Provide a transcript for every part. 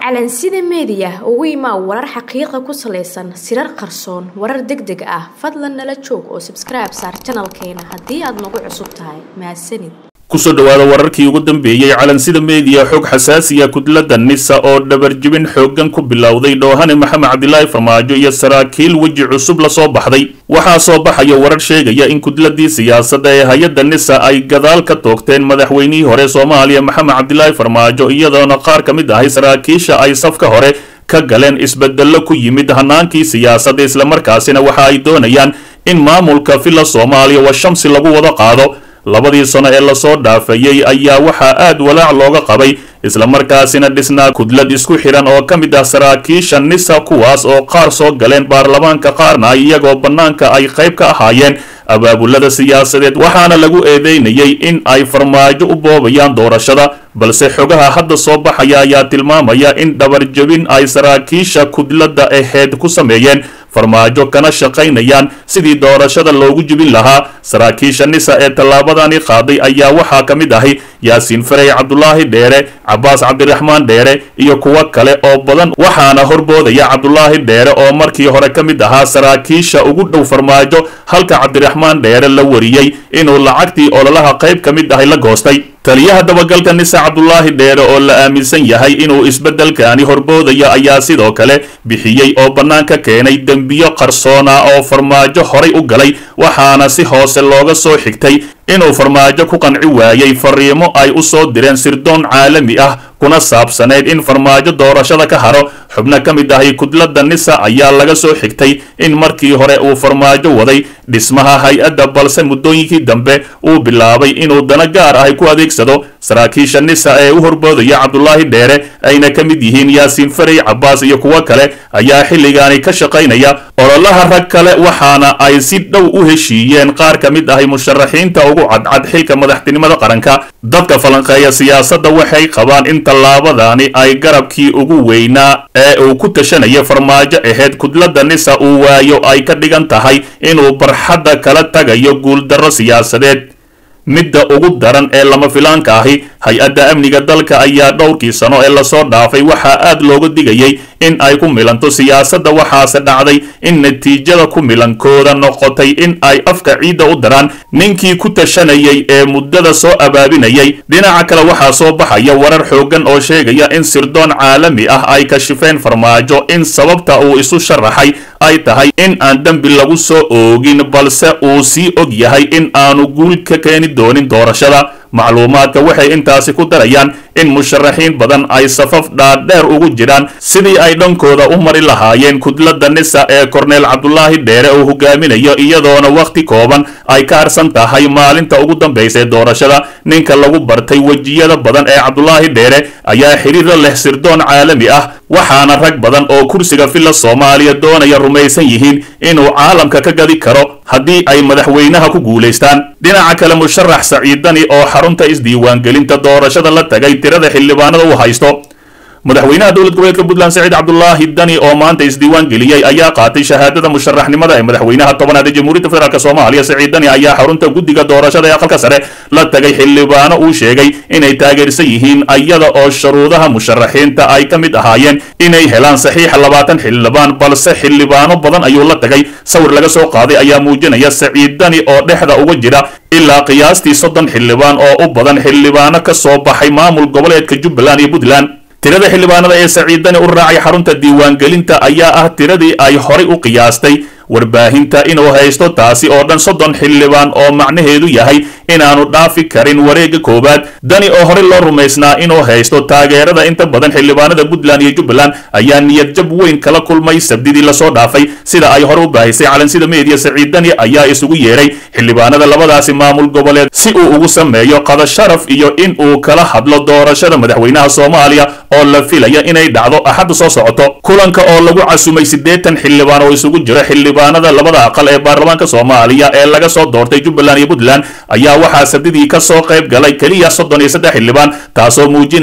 calansida meediya ugu imaa warar xaqiiqa ku salaysan sirar qarsoon warar deg deg ah fadlan nala joog oo sabskribe saar janalkeena haddii aad nagu cusub tahay mahadsanid kusoo dhowaada wararkii ugu dambeeyey calansida meediya xog xasaasiya kudladda nisa oo dhabarjibin xooggan ku bilowday dhoohane maxamed cabdilaahi farmaajo iyo saraakiil weji cusub lasoo baxday waxaa soo baxaya warar sheegaya in kudladii siyaasadda ee hay-adda nisa ay gadaal ka toogteen madaxweynihii hore soomaaliya maxamed cabdilaahi farmaajo iyadoona qaar ka mid ahay saraakiisha ay safka hore ka galeen isbedello ku yimid hanaankii siyaasadda islamarkaasina waxa ay doonayaan in maamulka villa soomaaliya wa shamsi lagu wada qaado labadii sano ee lasoo dhaafayey ayaa waxaa aad walaac looga qabay islamarkaasina dhisnaa kudlad isku xidhan oo ka mid ah saraakiisha nisa kuwaas oo qaar soo galeen baarlamaanka qaarna iyagoo bannaanka ay qayb ka ahaayeen abaabulada siyaasadeed waxaana lagu eedeynayay in ay farmaajo u boobayaan doorashada balse xogaha hadda soo baxaya ayaa tilmaamaya in dhabarjabin ay saraakiisha kudladda aheyd ku sameeyeen farmaajo kana shaqaynayaan sidii doorashada loogu jibin lahaa saraakiisha nisa ee tallaabadani qaaday ayaa waxaa ka mid ahay yaasiin farey cabdulaahi dheere cabaas cabdiraxmaan dheere iyo kuwo kale oo badan waxaana horboodaya cabdulaahi dheere oo markii hore ka mid ahaa saraakiisha ugu dhow farmaajo halka cabdiraxmaan dheere la wariyey inuu lacagtii ololaha qayb ka mid ahay la goostay taliyaha dabagalka nisa cabdulaahi dheere oo la aaminsan yahay inuu isbeddelkaani horboodayo ayaa sidoo kale bixiyey oo bannaanka keenay dembiyo qarsoona oo farmaajo horay u galay waxaana si hoose looga soo xigtay inuu farmaajo ku qanci waayey fariimo ay u soo direen sirdoon caalami ah kuna saabsanayd in farmaajo doorashada ka haro xubno ka mid ahay kudladda nisa ayaa laga soo xigtay in markii hore uu farmaajo waday dhismaha hay-adda balse muddooyinkii dambe uu bilaabay inuu dana gaar ahay ku adeegsado saraakiisha nisa ee u horboodaya cabdulaahi dheere ayna ka mid yihiin yaasiin farey cabaas iyo kuwo kale ayaa xilligaani ka shaqaynaya ololaha rag kale waxaana ay si dhow u heshiiyeen qaar ka mid ahay musharaxiinta ugu cadcad xilka madaxtinimada qaranka dadka falanqeeya siyaasadda waxay qabaan in tallaabadani ay garabkii ugu weynaa ee uu ku tashanaya farmaajo aheyd kudladda nisa uu waayo ay ka dhigan tahay inuu barxadda kala tagayo guuldarro siyaasadeed midda ugu daran ee lama filaanka ahi hay-adda amniga dalka ayaa dhowrkii sano ee lasoo dhaafay waxaa aad looga digayay in ay ku milanto siyaasadda waxaase dhacday in natiijada ku milankooda noqotay in ay afka ciidda u daraan ninkii ku tashanayay ee muddada soo abaabinayay dhinaca kale waxaa soo baxaya warar xooggan oo sheegaya in sirdoon caalami ah ay kashifeen farmaajo in sababta uu isu sharaxay ay tahay in aan dembi lagu soo oogin balse uu sii og yahay in aanu guul ka keeni doonin doorashada macluumaadka waxay intaasi ku darayaan in musharaxiin badan ay safaf dhaadheer ugu jiraan sidii ay dhankooda u mari lahaayeen kudladda nisa ee korneel cabdulaahi dheere uu hogaaminayo iyadoona wakhti kooban ay ka harsan tahay maalinta ugu dambaysa ee doorashada ninka lagu bartay wejiyada badan ee cabdulaahi dheere ayaa xiriiro leh sirdoon caalami ah waxaana rag badan oo kursiga villa soomaaliya doonaya rumaysan yihiin inuu caalamka ka gadi karo haddii ay madaxweynaha ku guulaystaan dhinaca kale musharax saciidani oo xarunta isdiiwaangelinta doorashada la tagay tirada xildhibaanada uu haysto madaxweynaha dowlad goboleedka puntland saciid cabdulaahi dani oo maanta isdiiwaan geliyey ayaa qaatay shahaadada musharaxnimada ee madaxweynaha tobanaad ee jamhuuriyadda federaalk soomaaliya saciid dani ayaa xarunta guddiga doorashada ee aqalka sare la tagay xildhibaano uu sheegay inay taageersan yihiin iyada oo shuruudaha musharaxiinta ay ka mid ahaayeen inay helaan saxiixa labaatan xildhibaan balse xildhibaano badan ayuu la tagay sawir laga soo qaaday ayaa muujinaya saciid dani oo dhexda uga jira ilaa qiyaastii soddon xildhibaan oo u badan xildhibaano ka soo baxay maamul goboleedka jubbaland iyo puntland tirada xildhibaanada ee saciidani u raacay xarunta diiwaangelinta ayaa ah tiradii ay horay u qiyaastay warbaahinta inuu haysto taasi oo dhan soddon xildhibaan oo macnaheedu yahay inaanu dhaafi karin wareegga koowaad dani oo horey loo rumaysnaa inuu haysto taageerada inta badan xildhibaanada puntland iyo jubbaland ayaa niyad jab weyn kala kulmay sabdidii lasoo dhaafay sida ay hore u baahisay calansida meediya saciid dani ayaa isugu yeeray xildhibaanada labadaasi maamul goboleed si uu ugu sameeyo qada sharaf iyo in uu kala hadlo doorashada madaxweynaha soomaaliya oo la filaya inay dhacdo axadda soo socoto kulanka oo lagu casumay siddeetan xildhibaan oo isugu jira xildhibaanada labada aqal ee baarlamaanka soomaaliya ee laga soo doortay jubbaland iyo puntland ayaa waxaa sabdidii ka soo qayb galay keliya soddon iyo saddex xildhibaan taasoo muujinaysa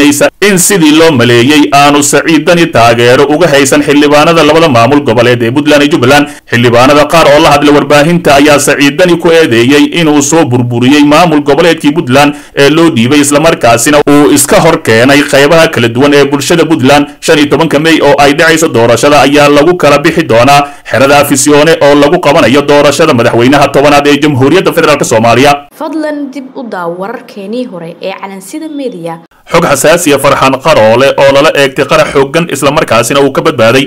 in sidii loo maleeyey aanu saciid dani taageero uga haysan xildhibaanada labada maamul goboleed ee puntland iyo jubbaland xildhibaanada qaar oo la hadlay warbaahinta ayaa saciid dani ku eedeeyey inuu soo burburiyey maamul goboleedkii puntland ee loo dhiibay islamarkaasina uu iska hor keenay qaybaha kala duwan ee bulshada puntland shan iyo tobanka mey oo ay dhacayso doorashada ayaa lagu kala bixi doonaa xerada afisyoone oo lagu qabanayo doorashada madaxweynaha tobanaad ee jamhuuriyadda federaalk soomaaliya fadlan dib u daaw wararkeenii hore ee calansida meediya xog xasaasiya farxaan qaroole oo lala eegtay qarax xooggan islamarkaasina uu ka badbaaday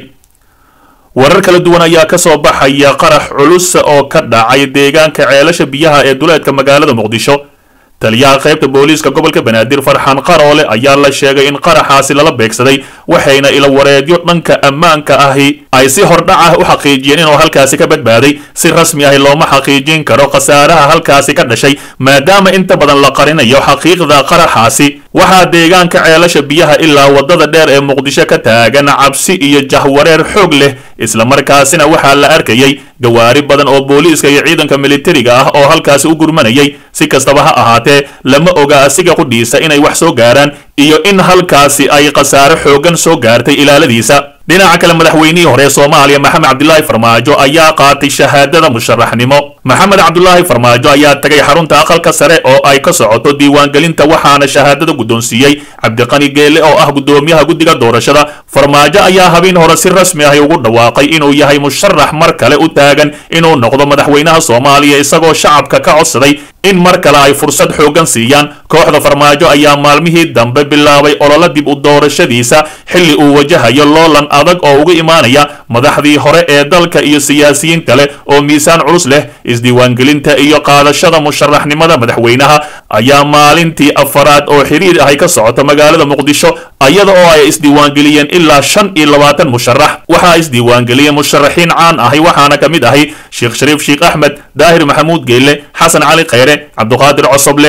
warar kala duwan ayaa ka soo baxaya qarax culus oo ka dhacay deegaanka ceelasha biyaha ee duleedka magaalada muqdisho taliyaha qaybta booliiska gobolka banaadir farxaan qaroole ayaa la sheegay in qaraxaasi lala beegsaday waxayna ila wareedyo dhanka ammaanka ahi ay si hordhac ah u xaqiijiyeen inuu halkaasi ka badbaaday si rasmi ahi looma xaqiijin karo khasaaraha halkaasi ka dhashay maadaama inta badan la qarinayo xaqiiqda qaraxaasi waxaa deegaanka ceelasha biyaha ilaa waddada dheer ee muqdisho ka taagan cabsi iyo jahwareer xoog leh islamarkaasina waxaa la arkayay gawaari badan oo booliiska iyo ciidanka militariga ah oo halkaasi u gurmanayay si kastaba ha ahaatee lama oga asiga qudhiisa inay wax soo gaaraan iyo in halkaasi ay khasaare xooggan soo gaartay ilaaladiisa dhinaca kale madaxweynihii hore ee soomaaliya maxamed cabdilaahi farmaajo ayaa qaatay shahaadada musharaxnimo maxamed cabdulaahi farmaajo ayaa tagay xarunta aqalka sare oo ay ka socoto diiwaangelinta waxaana shahaadada guddoonsiiyey cabdiqani geele oo ah guddoomiyaha guddiga doorashada farmaajo ayaa habeen hore si rasmi ahi ugu dhawaaqay inuu yahay musharax mar kale u taagan inuu noqdo madaxweynaha soomaaliya isagoo shacabka ka codsaday in mar kale ay fursad xooggan siiyaan kooxda farmaajo ayaa maalmihii dambe bilaabay ololo dib u doorashadiisa xilli uu wajahayo loolan adag oo uga imaanaya madaxdii hore ee dalka iyo siyaasiyiin kale oo miisaan culus leh isdiiwaangelinta iyo qaadashada musharaxnimada madaxweynaha ayaa maalintii afaraad oo xiriir ahay ka socota magaalada muqdisho iyada oo ay isdiiwaangeliyeen ilaa shan iyo labaatan musharax waxaa isdiiwaangeliyeen musharaxiin caan ahi waxaana ka mid ahi sheekh shariif sheekh axmed daahir maxamuud geelle xasan cali khayre cabduqaadir cosoble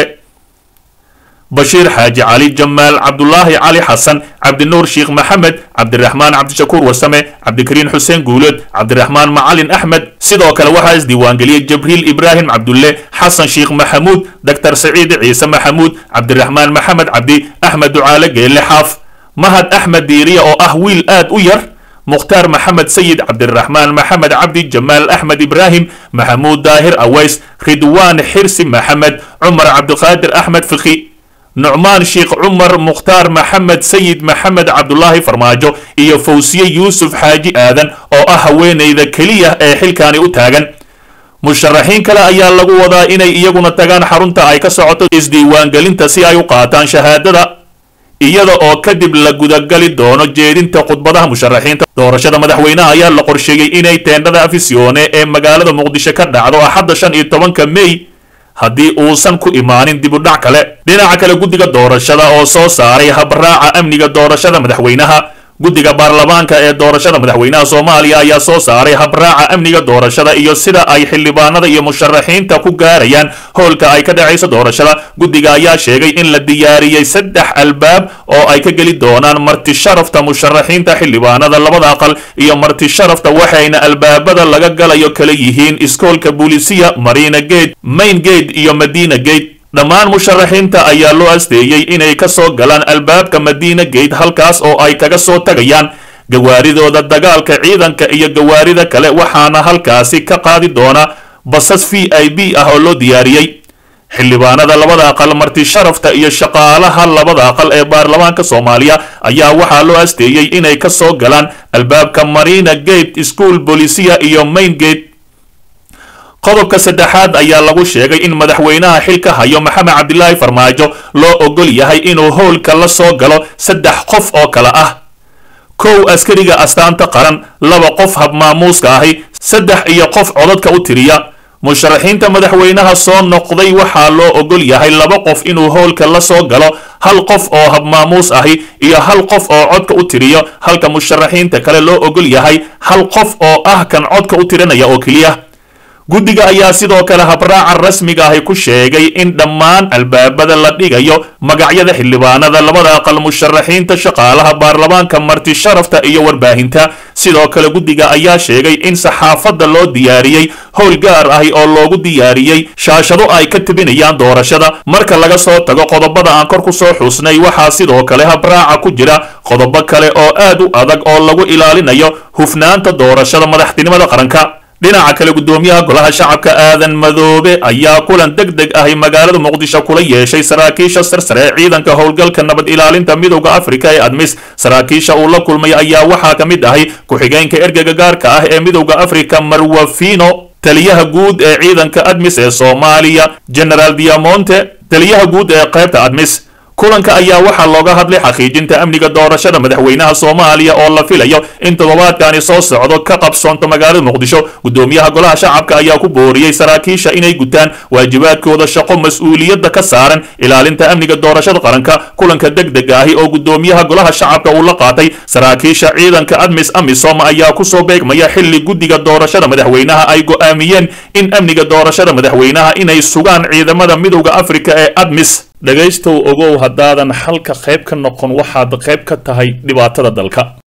bashiir xaaji cali jamaal cabdulaahi cali xasan cabdinuur sheekh maxamed cabdiraxmaan cabdishakuur warsame cabdikariin xuseen guulood cabdiraxmaan macalin axmed sidoo kale waxaa isdiiwaangeliyey jabriil ibraahim cabdulle xasan sheekh maxamuud doctor saciid ciise maxamuud cabdiraxmaan maxamed cabdi axmed ducaale geelle xaaf mahad axmed diiriya oo ah wiil aad u yar mukhtaar maxamed sayid cabdiraxmaan maxamed cabdi jamaal axmed ibraahim maxamuud daahir aways ridwaan xirsi maxamed cumar cabdiqaadir axmed fiqi nucmaan sheekh cumar mukhtaar maxamed sayid maxamed cabdulaahi farmaajo iyo fawsiye yuusuf xaaji aadan oo ah haweenayda keliya ee xilkaani u taagan musharaxiin kale ayaa lagu wadaa inay iyaguna tagaan xarunta ay ka socoto isdiiwaangelinta si ay u qaataan shahaadada iyada oo kadib la gudagali doono jeedinta khudbadaha musharaxiinta doorashada madaxweynaha ayaa la qorsheeyey inay teendhada afisyoone ee magaalada muqdisho ka dhacdo axadda shan iyo tobanka mey haddii uusan ku imaanin dib u dhac kale dhinaca kale guddiga doorashada oo soo saaray habraaca amniga doorashada madaxweynaha guddiga baarlamaanka ee doorashada madaxweynaha soomaaliya ayaa soo saaray habraaca amniga doorashada iyo sida ay xildhibaanada iyo musharaxiinta ku gaarayaan howlka ay ka dhacayso doorashada guddiga ayaa sheegay in la diyaariyey saddex albaab oo ay ka geli doonaan marti sharafta musharaxiinta xildhibaanada labada aqal iyo marti sharafta waxayna albaabada laga galayo kala yihiin iskoolka boolisiya marina gate main gate iyo madina gate dhammaan musharaxiinta ayaa loo asteeyey inay ka soo galaan albaabka madiina gate halkaas oo ay kaga soo tagayaan gawaaridooda dagaalka ciidanka iyo gawaarida kale waxaana halkaasi ka qaadi doona basas v i b ah oo loo diyaariyey xildhibaanada labada aqal marti sharafta iyo shaqaalaha labada aqal ee baarlamaanka soomaaliya ayaa waxaa loo asteeyey inay ka soo galaan albaabka marina gate school bolisia iyo main gate qodobka saddexaad ayaa lagu sheegay in madaxweynaha xilka hayo maxamed cabdilaahi farmaajo loo ogol yahay inuu howlka la soo galo saddex qof oo kale ah kow askariga astaanta qaran laba qof habmaamuuska ahi saddex iyo qof codadka u tiriya musharaxiinta madaxweynaha soo noqday waxaa loo ogol yahay laba qof inuu howlka la soo galo hal qof oo habmaamuus ahi iyo hal qof oo codka u tiriyo halka musharaxiinta kale loo ogol yahay hal qof oo ah kan codka u tirinaya oo keliya guddiga ayaa sidoo kale habraaca rasmiga ahi ku sheegay in dhammaan albaabada la dhigayo magacyada xildhibaanada labada aqal musharaxiinta shaqaalaha baarlamaanka marti sharafta iyo warbaahinta sidoo kale guddiga ayaa sheegay in saxaafadda loo diyaariyey howl gaar ahi oo loogu diyaariyey shaashado ay ka tebinayaan doorashada marka laga soo tago qodobada aan kor ku soo xusnay waxaa sidoo kale habraaca ku jira qodobo kale oo aad u adag oo lagu ilaalinayo hufnaanta doorashada madaxtinimada qaranka dhinaca kale guddoomiyaha golaha shacabka aadan madoobe ayaa kulan deg deg ahi magaalada muqdisho kula yeeshay saraakiisha sarsare ee ciidanka howlgalka nabad ilaalinta midowda afrika ee admis saraakiisha uu la kulmay ayaa waxaa ka mid ahay ku-xigeenka ergega gaarka ah ee midowda afrika marwafino taliyaha guud ee ciidanka admis ee soomaaliya generaal diamonte taliyaha guud ee qaybta admis kulanka ayaa waxaa looga hadlay xaqiijinta amniga doorashada madaxweynaha soomaaliya oo la filayo in toddobaadkani soo socdo ka qabsoonto magaalada muqdisho guddoomiyaha golaha shacabka ayaa ku booriyey saraakiisha inay gutaan waajibaadkooda shaqo mas-uuliyadda ka saaran ilaalinta amniga doorashada qaranka kulanka deg dega ahi oo guddoomiyaha golaha shacabka uu la qaatay saraakiisha ciidanka admis amisom ayaa kusoo beegmaya xilli guddiga doorashada madaxweynaha ay go'aamiyeen in amniga doorashada madaxweynaha inay sugaan ciidamada midowda afrika ee admis dhegaystow ogow haddaadan xalka qayb ka noqon waxaad qayb ka tahay dhibaatada dalka